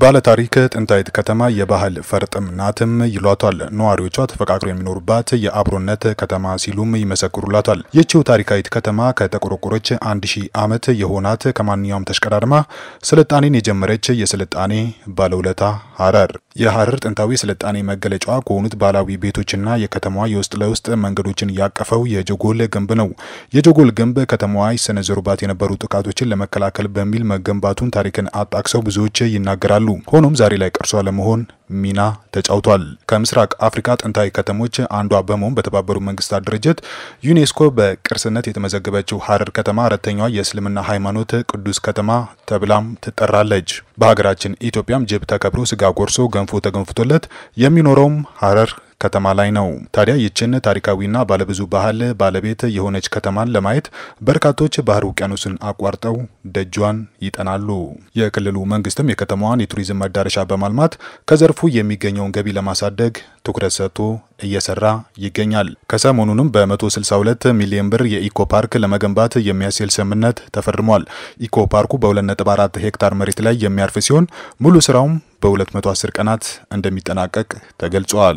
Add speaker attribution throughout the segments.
Speaker 1: ባለታሪክ ጥንታዊት ከተማ የባህል ፈርጥም ናትም ይሏቷል። ነዋሪዎቿ ተፈቃቅረው የሚኖሩባት የአብሮነት ከተማ ሲሉም ይመሰክሩላታል። ይህችው ታሪካዊት ከተማ ከተቆረቆረች አንድ ሺህ ዓመት የሆናት ከማንኛውም ተሽቀዳድማ ስልጣኔን የጀመረች የስልጣኔ ባለውለታ ሀረር የሀረር ጥንታዊ ስልጣኔ መገለጫዋ ከሆኑት ባህላዊ ቤቶችና የከተማዋ የውስጥ ለውስጥ መንገዶችን ያቀፈው የጀጎል ግንብ ነው። የጀጎል ግንብ ከተማዋ ይሰነዘሩባት የነበሩ ጥቃቶችን ለመከላከል በሚል መገንባቱን ታሪክን አጣቅሰው ብዙዎች ይናገራሉ። ሆኖም ዛሬ ላይ ቅርሷ ለመሆን ሚና ተጫውቷል። ከምስራቅ አፍሪካ ጥንታዊ ከተሞች አንዷ በመሆን በተባበሩት መንግስታት ድርጅት ዩኔስኮ በቅርስነት የተመዘገበችው ሀረር ከተማ አራተኛዋ የእስልምና ሃይማኖት ቅዱስ ከተማ ተብላም ትጠራለች። በሀገራችን ኢትዮጵያም ጅብ ተከብሮ ስጋ ጎርሶ ገንፎ ተገንፍቶለት የሚኖረውም ሀረር ከተማ ላይ ነው። ታዲያ ይችን ታሪካዊና ባለብዙ ባህል ባለቤት የሆነች ከተማን ለማየት በርካቶች ባህር ውቅያኖስን አቋርጠው ደጇን ይጠናሉ። የክልሉ መንግስትም የከተማዋን የቱሪዝም መዳረሻ በማልማት ከዘርፉ የሚገኘውን ገቢ ለማሳደግ ትኩረት ሰጥቶ እየሰራ ይገኛል። ከሰሞኑንም በ162 ሚሊዮን ብር የኢኮ ፓርክ ለመገንባት የሚያስችል ስምምነት ተፈርሟል። ኢኮ ፓርኩ በ2.4 ሄክታር መሬት ላይ የሚያርፍ ሲሆን ሙሉ ስራውም በ210 ቀናት እንደሚጠናቀቅ ተገልጿል።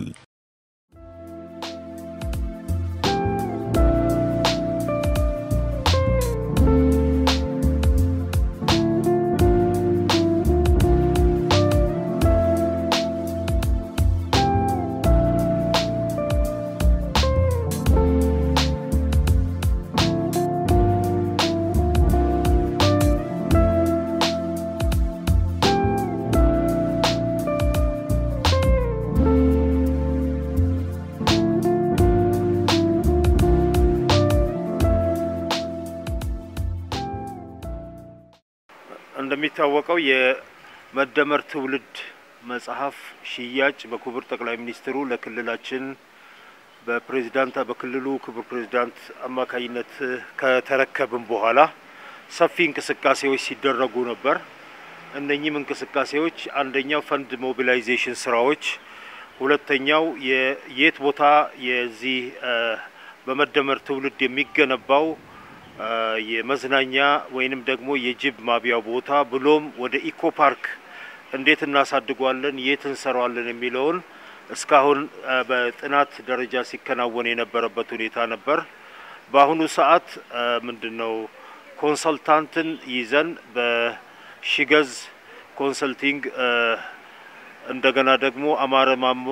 Speaker 2: እንደሚታወቀው የመደመር ትውልድ መጽሐፍ ሽያጭ በክቡር ጠቅላይ ሚኒስትሩ ለክልላችን በፕሬዚዳንት በክልሉ ክቡር ፕሬዚዳንት አማካኝነት ከተረከብን በኋላ ሰፊ እንቅስቃሴዎች ሲደረጉ ነበር። እነኚህም እንቅስቃሴዎች አንደኛው ፈንድ ሞቢላይዜሽን ስራዎች፣ ሁለተኛው የየት ቦታ የዚህ በመደመር ትውልድ የሚገነባው የመዝናኛ ወይንም ደግሞ የጅብ ማብያ ቦታ ብሎም ወደ ኢኮ ፓርክ እንዴት እናሳድጓለን፣ የት እንሰራዋለን የሚለውን እስካሁን በጥናት ደረጃ ሲከናወን የነበረበት ሁኔታ ነበር። በአሁኑ ሰዓት ምንድን ነው ኮንሰልታንትን ይዘን በሺገዝ ኮንሰልቲንግ እንደገና ደግሞ አማረ ማሞ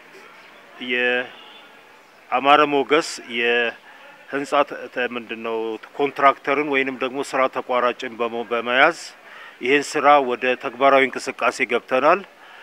Speaker 2: የአማረ ሞገስ ህንጻ ምንድን ነው ኮንትራክተርን ወይንም ደግሞ ስራ ተቋራጭን በመያዝ ይህን ስራ ወደ ተግባራዊ እንቅስቃሴ ገብተናል።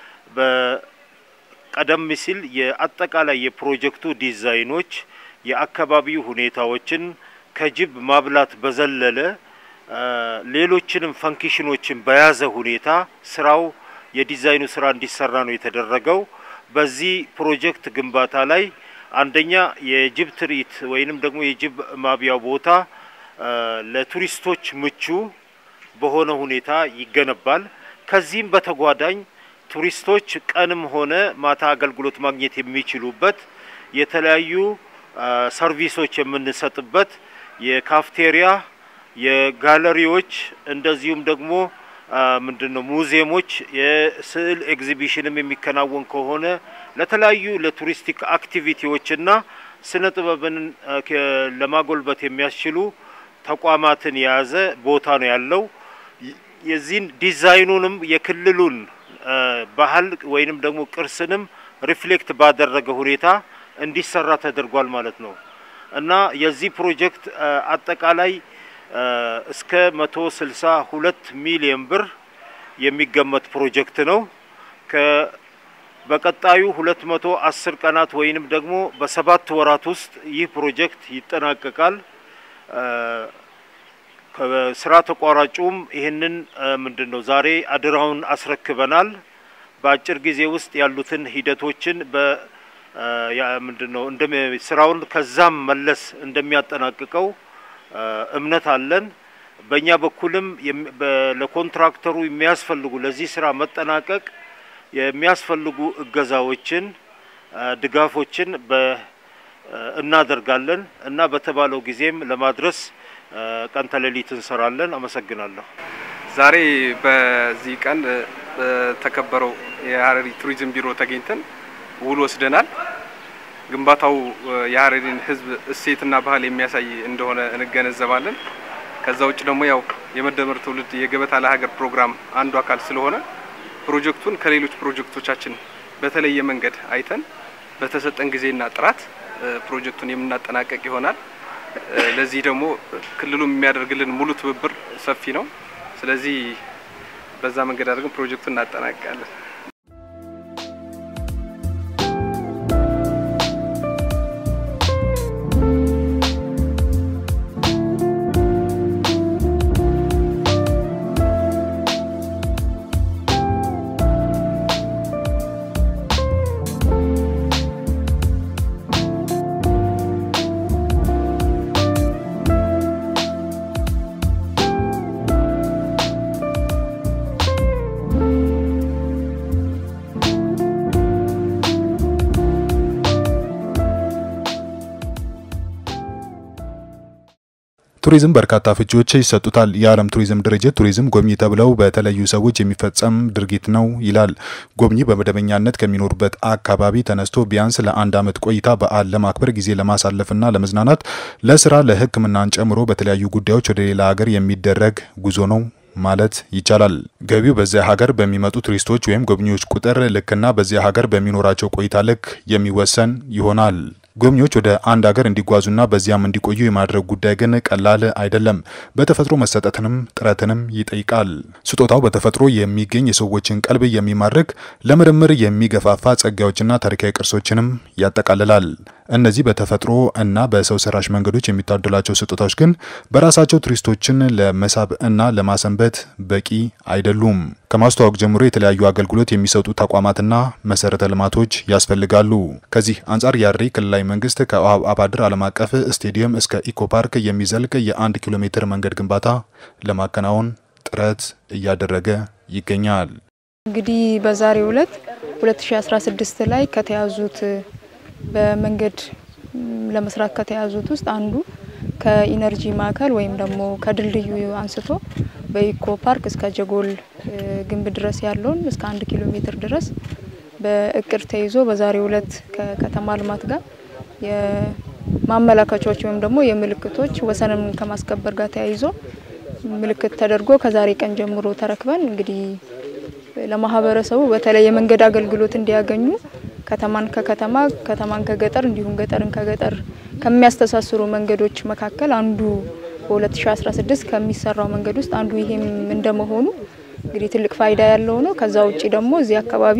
Speaker 2: በቀደም ሲል የአጠቃላይ የፕሮጀክቱ ዲዛይኖች የአካባቢው ሁኔታዎችን ከጅብ ማብላት በዘለለ ሌሎችንም ፈንክሽኖችን በያዘ ሁኔታ ስራው የዲዛይኑ ስራ እንዲሰራ ነው የተደረገው። በዚህ ፕሮጀክት ግንባታ ላይ አንደኛ የጅብ ትርኢት ወይንም ደግሞ የጅብ ማብያ ቦታ ለቱሪስቶች ምቹ በሆነ ሁኔታ ይገነባል። ከዚህም በተጓዳኝ ቱሪስቶች ቀንም ሆነ ማታ አገልግሎት ማግኘት የሚችሉበት የተለያዩ ሰርቪሶች የምንሰጥበት የካፍቴሪያ፣ የጋለሪዎች እንደዚሁም ደግሞ ምንድን ነው ሙዚየሞች፣ የስዕል ኤግዚቢሽንም የሚከናወን ከሆነ ለተለያዩ ለቱሪስቲክ አክቲቪቲዎችና ስነ ጥበብን ለማጎልበት የሚያስችሉ ተቋማትን የያዘ ቦታ ነው ያለው። የዚህን ዲዛይኑንም የክልሉን ባህል ወይንም ደግሞ ቅርስንም ሪፍሌክት ባደረገ ሁኔታ እንዲሰራ ተደርጓል ማለት ነው እና የዚህ ፕሮጀክት አጠቃላይ እስከ መቶ ስልሳ ሁለት ሚሊዮን ብር የሚገመት ፕሮጀክት ነው። በቀጣዩ ሁለት መቶ አስር ቀናት ወይንም ደግሞ በሰባት ወራት ውስጥ ይህ ፕሮጀክት ይጠናቀቃል። ከስራ ተቋራጩም ይህንን ምንድን ነው ዛሬ አድራውን አስረክበናል። በአጭር ጊዜ ውስጥ ያሉትን ሂደቶችን ምንድን ነው ስራውን ከዛም መለስ እንደሚያጠናቅቀው እምነት አለን። በእኛ በኩልም ለኮንትራክተሩ የሚያስፈልጉ ለዚህ ስራ መጠናቀቅ የሚያስፈልጉ እገዛዎችን፣ ድጋፎችን እናደርጋለን እና በተባለው ጊዜም ለማድረስ ቀን ተሌሊት እንሰራለን። አመሰግናለሁ።
Speaker 3: ዛሬ በዚህ ቀን በተከበረው የሀረሪ ቱሪዝም ቢሮ ተገኝተን ውል ወስደናል። ግንባታው የሀረሪን ሕዝብ እሴትና ባህል የሚያሳይ እንደሆነ እንገነዘባለን። ከዛ ውጭ ደግሞ ያው የመደመር ትውልድ የገበታ ለሀገር ፕሮግራም አንዱ አካል ስለሆነ ፕሮጀክቱን ከሌሎች ፕሮጀክቶቻችን በተለየ መንገድ አይተን በተሰጠን ጊዜና ጥራት ፕሮጀክቱን የምናጠናቀቅ ይሆናል። ለዚህ ደግሞ ክልሉ የሚያደርግልን ሙሉ ትብብር ሰፊ ነው። ስለዚህ በዛ መንገድ አድርገን ፕሮጀክቱን እናጠናቅቃለን።
Speaker 1: ቱሪዝም በርካታ ፍቺዎች ይሰጡታል። የዓለም ቱሪዝም ድርጅት ቱሪዝም ጎብኚ ተብለው በተለዩ ሰዎች የሚፈጸም ድርጊት ነው ይላል። ጎብኚ በመደበኛነት ከሚኖሩበት አካባቢ ተነስቶ ቢያንስ ለአንድ ዓመት ቆይታ በዓል ለማክበር ጊዜ ለማሳለፍና ለመዝናናት፣ ለስራ፣ ለሕክምናን ጨምሮ በተለያዩ ጉዳዮች ወደ ሌላ ሀገር የሚደረግ ጉዞ ነው ማለት ይቻላል። ገቢው በዚያ ሀገር በሚመጡ ቱሪስቶች ወይም ጎብኚዎች ቁጥር ልክና በዚያ ሀገር በሚኖራቸው ቆይታ ልክ የሚወሰን ይሆናል። ጎብኚዎች ወደ አንድ ሀገር እንዲጓዙና በዚያም እንዲቆዩ የማድረግ ጉዳይ ግን ቀላል አይደለም። በተፈጥሮ መሰጠትንም ጥረትንም ይጠይቃል። ስጦታው በተፈጥሮ የሚገኝ የሰዎችን ቀልብ የሚማርክ ለምርምር የሚገፋፋ ጸጋዎችና ታሪካዊ ቅርሶችንም ያጠቃልላል። እነዚህ በተፈጥሮ እና በሰው ሰራሽ መንገዶች የሚታደላቸው ስጦታዎች ግን በራሳቸው ቱሪስቶችን ለመሳብ እና ለማሰንበት በቂ አይደሉም። ከማስተዋወቅ ጀምሮ የተለያዩ አገልግሎት የሚሰጡ ተቋማትና መሰረተ ልማቶች ያስፈልጋሉ። ከዚህ አንጻር የሀረሪ ክልላዊ መንግስት ከአባድር ዓለም አቀፍ ስቴዲየም እስከ ኢኮ ፓርክ የሚዘልቅ የአንድ ኪሎ ሜትር መንገድ ግንባታ ለማከናወን ጥረት እያደረገ ይገኛል።
Speaker 4: እንግዲህ በዛሬው ዕለት 2016 ላይ ከተያዙት በመንገድ ለመስራት ከተያዙት ውስጥ አንዱ ከኢነርጂ ማዕከል ወይም ደግሞ ከድልድዩ አንስቶ በኢኮ ፓርክ እስከ ጀጎል ግንብ ድረስ ያለውን እስከ አንድ ኪሎ ሜትር ድረስ በእቅድ ተይዞ በዛሬው ዕለት ከከተማ ልማት ጋር የማመላከቻዎች ወይም ደግሞ የምልክቶች ወሰንን ከማስከበር ጋር ተያይዞ ምልክት ተደርጎ ከዛሬ ቀን ጀምሮ ተረክበን እንግዲህ ለማህበረሰቡ በተለይ የመንገድ አገልግሎት እንዲያገኙ ከተማን ከከተማ ከተማን ከገጠር እንዲሁም ገጠርን ከገጠር ከሚያስተሳስሩ መንገዶች መካከል አንዱ በ2016 ከሚሰራው መንገድ ውስጥ አንዱ ይሄም እንደመሆኑ እንግዲህ ትልቅ ፋይዳ ያለው ነው። ከዛ ውጪ ደግሞ እዚህ አካባቢ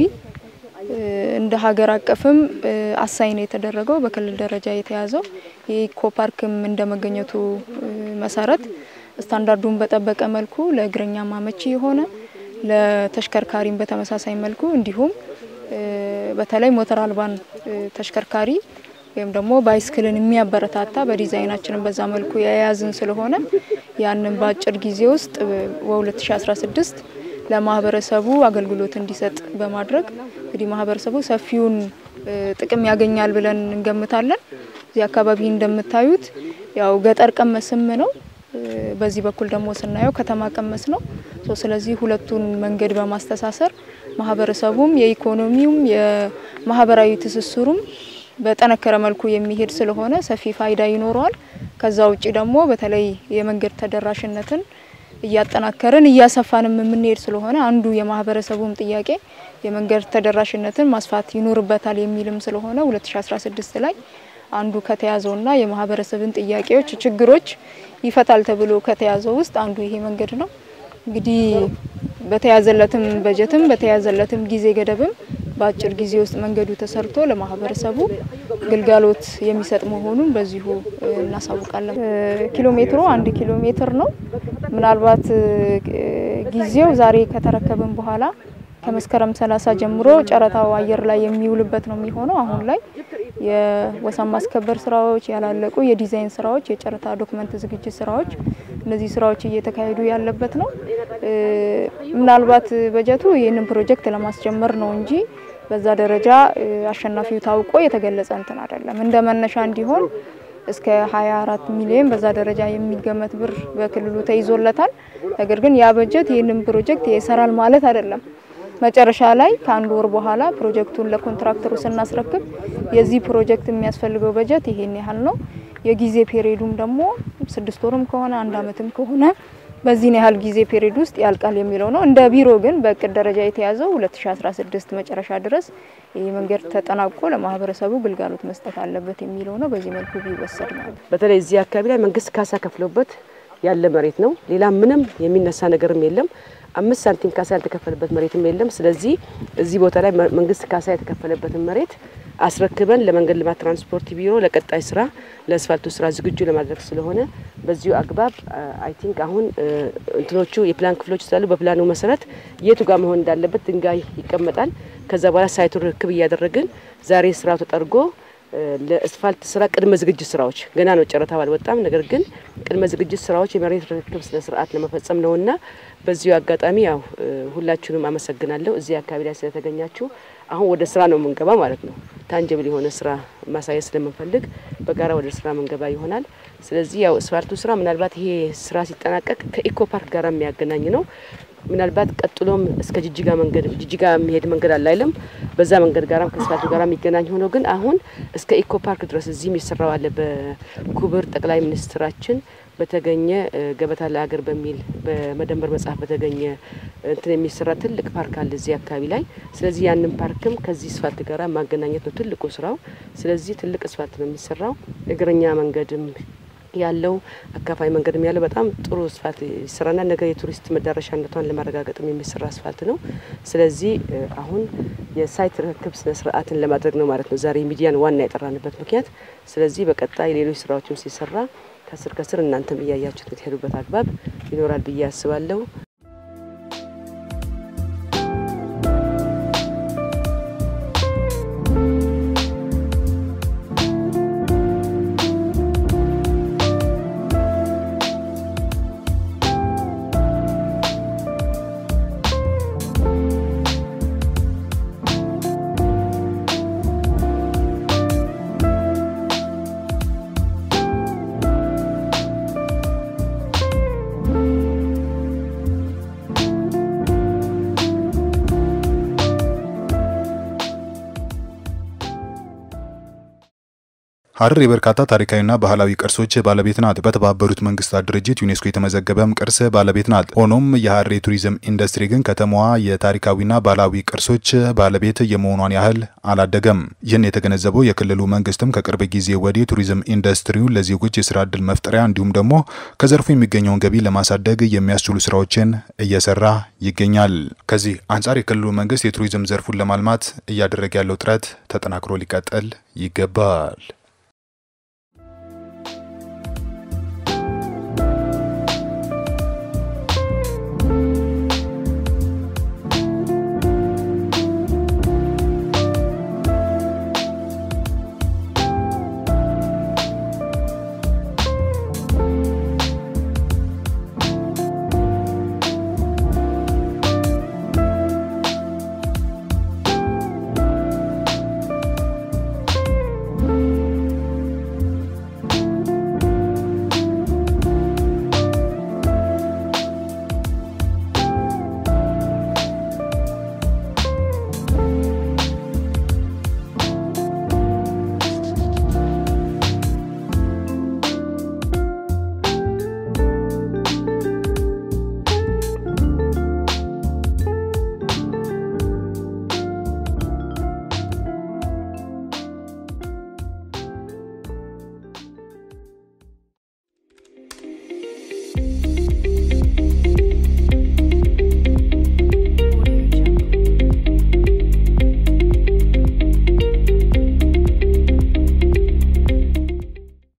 Speaker 4: እንደ ሀገር አቀፍም አሳይ ነው የተደረገው በክልል ደረጃ የተያዘው የኢኮ ፓርክም እንደመገኘቱ መሰረት ስታንዳርዱን በጠበቀ መልኩ ለእግረኛ ማመቺ የሆነ ለተሽከርካሪም በተመሳሳይ መልኩ እንዲሁም በተለይ ሞተር አልባን ተሽከርካሪ ወይም ደግሞ ባይስክልን የሚያበረታታ በዲዛይናችንን በዛ መልኩ የያዝን ስለሆነ ያንን በአጭር ጊዜ ውስጥ በ2016 ለማህበረሰቡ አገልግሎት እንዲሰጥ በማድረግ እንግዲህ ማህበረሰቡ ሰፊውን ጥቅም ያገኛል ብለን እንገምታለን። እዚህ አካባቢ እንደምታዩት ያው ገጠር ቀመስም ነው፣ በዚህ በኩል ደግሞ ስናየው ከተማ ቀመስ ነው። ስለዚህ ሁለቱን መንገድ በማስተሳሰር ማህበረሰቡም የኢኮኖሚውም የማህበራዊ ትስስሩም በጠነከረ መልኩ የሚሄድ ስለሆነ ሰፊ ፋይዳ ይኖረዋል። ከዛ ውጭ ደግሞ በተለይ የመንገድ ተደራሽነትን እያጠናከርን እያሰፋንም የምንሄድ ስለሆነ አንዱ የማህበረሰቡም ጥያቄ የመንገድ ተደራሽነትን ማስፋት ይኖርበታል የሚልም ስለሆነ 2016 ላይ አንዱ ከተያዘውና የማህበረሰብን ጥያቄዎች፣ ችግሮች ይፈታል ተብሎ ከተያዘው ውስጥ አንዱ ይሄ መንገድ ነው። እንግዲህ በተያዘለትም በጀትም በተያዘለትም ጊዜ ገደብም በአጭር ጊዜ ውስጥ መንገዱ ተሰርቶ ለማህበረሰቡ ግልጋሎት የሚሰጥ መሆኑን በዚሁ እናሳውቃለን። ኪሎ ሜትሩ አንድ ኪሎ ሜትር ነው። ምናልባት ጊዜው ዛሬ ከተረከብን በኋላ ከመስከረም ሰላሳ ጀምሮ ጨረታው አየር ላይ የሚውልበት ነው የሚሆነው። አሁን ላይ የወሰን ማስከበር ስራዎች ያላለቁ፣ የዲዛይን ስራዎች፣ የጨረታ ዶክመንት ዝግጅት ስራዎች፣ እነዚህ ስራዎች እየተካሄዱ ያለበት ነው። ምናልባት በጀቱ ይህንን ፕሮጀክት ለማስጀመር ነው እንጂ በዛ ደረጃ አሸናፊው ታውቆ የተገለጸ እንትን አይደለም። እንደ መነሻ እንዲሆን እስከ 24 ሚሊዮን በዛ ደረጃ የሚገመት ብር በክልሉ ተይዞለታል። ነገር ግን ያ በጀት ይህንን ፕሮጀክት ይሰራል ማለት አይደለም። መጨረሻ ላይ ከአንድ ወር በኋላ ፕሮጀክቱን ለኮንትራክተሩ ስናስረክብ የዚህ ፕሮጀክት የሚያስፈልገው በጀት ይሄን ያህል ነው፣ የጊዜ ፔሪዱም ደግሞ ስድስት ወርም ከሆነ አንድ አመትም ከሆነ በዚህን ያህል ጊዜ ፔሪድ ውስጥ ያልቃል የሚለው ነው። እንደ ቢሮ ግን በእቅድ ደረጃ የተያዘው 2016 መጨረሻ ድረስ ይህ መንገድ ተጠናቆ ለማህበረሰቡ ግልጋሎት መስጠት አለበት የሚለው ነው። በዚህ መልኩ ቢወሰድ ማለት
Speaker 5: በተለይ እዚህ አካባቢ ላይ መንግስት ካሳ ከፍሎበት ያለ መሬት ነው። ሌላ ምንም የሚነሳ ነገርም የለም። አምስት ሳንቲም ካሳ ያልተከፈለበት መሬትም የለም። ስለዚህ እዚህ ቦታ ላይ መንግስት ካሳ የተከፈለበትን መሬት አስረክበን ለመንገድ ልማት ትራንስፖርት ቢሮ ለቀጣይ ስራ ለአስፋልቱ ስራ ዝግጁ ለማድረግ ስለሆነ በዚሁ አግባብ አይ ቲንክ አሁን እንትኖቹ የፕላን ክፍሎች ስላሉ በፕላኑ መሰረት የቱ ጋር መሆን እንዳለበት ድንጋይ ይቀመጣል። ከዛ በኋላ ሳይቱን ርክብ እያደረግን ዛሬ ስራው ተጠርጎ ለአስፋልት ስራ ቅድመ ዝግጅት ስራዎች ገና ነው፣ ጨረታው አልወጣም። ነገር ግን ቅድመ ዝግጅት ስራዎች የመሬት ርክክብ ስነ ስርዓት ለመፈጸም ነውና በዚሁ አጋጣሚ ያው ሁላችሁንም አመሰግናለሁ እዚህ አካባቢ ላይ ስለተገኛችሁ። አሁን ወደ ስራ ነው የምንገባ ማለት ነው። ታንጀብል የሆነ ስራ ማሳየት ስለምንፈልግ በጋራ ወደ ስራ መንገባ ይሆናል። ስለዚህ ያው አስፋልቱ ስራ ምናልባት ይሄ ስራ ሲጠናቀቅ ከኢኮ ፓርክ ጋር የሚያገናኝ ነው። ምናልባት ቀጥሎም እስከ ጅጅጋ መንገድ ጅጅጋ የሚሄድ መንገድ አለ አይልም በዛ መንገድ ጋራም ከአስፋልቱ ጋር የሚገናኝ ሆኖ ግን አሁን እስከ ኢኮ ፓርክ ድረስ እዚህም ይሰራው አለ። በክቡር ጠቅላይ ሚኒስትራችን በተገኘ ገበታ ለሀገር በሚል በመደመር መጽሐፍ በተገኘ እንትን የሚሰራ ትልቅ ፓርክ አለ እዚህ አካባቢ ላይ። ስለዚህ ያንን ፓርክም ከዚህ አስፋልት ጋራ ማገናኘት ነው ትልቁ ስራው። ስለዚህ ትልቅ አስፋልት ነው የሚሰራው። እግረኛ መንገድም ያለው አካፋይ መንገድም ያለው በጣም ጥሩ አስፋልት ይሰራና ነገር የቱሪስት መዳረሻነቷን ለማረጋገጥም የሚሰራ አስፋልት ነው። ስለዚህ አሁን የሳይት ርክክብ ስነ ስርዓትን ለማድረግ ነው ማለት ነው ዛሬ ሚዲያን ዋና የጠራንበት ምክንያት። ስለዚህ በቀጣይ ሌሎች ስራዎችም ሲሰራ ከስር ከስር እናንተም እያያችሁት የምትሄዱበት አግባብ ይኖራል ብዬ አስባለሁ።
Speaker 1: ሀረር የበርካታ ታሪካዊና ባህላዊ ቅርሶች ባለቤት ናት። በተባበሩት መንግስታት ድርጅት ዩኔስኮ የተመዘገበም ቅርስ ባለቤት ናት። ሆኖም የሀረር የቱሪዝም ኢንዱስትሪ ግን ከተማዋ የታሪካዊና ባህላዊ ቅርሶች ባለቤት የመሆኗን ያህል አላደገም። ይህን የተገነዘበው የክልሉ መንግስትም ከቅርብ ጊዜ ወዲህ ቱሪዝም ኢንዱስትሪውን ለዜጎች የስራ እድል መፍጠሪያ እንዲሁም ደግሞ ከዘርፉ የሚገኘውን ገቢ ለማሳደግ የሚያስችሉ ስራዎችን እየሰራ ይገኛል። ከዚህ አንጻር የክልሉ መንግስት የቱሪዝም ዘርፉን ለማልማት እያደረገ ያለው ጥረት ተጠናክሮ ሊቀጥል ይገባል።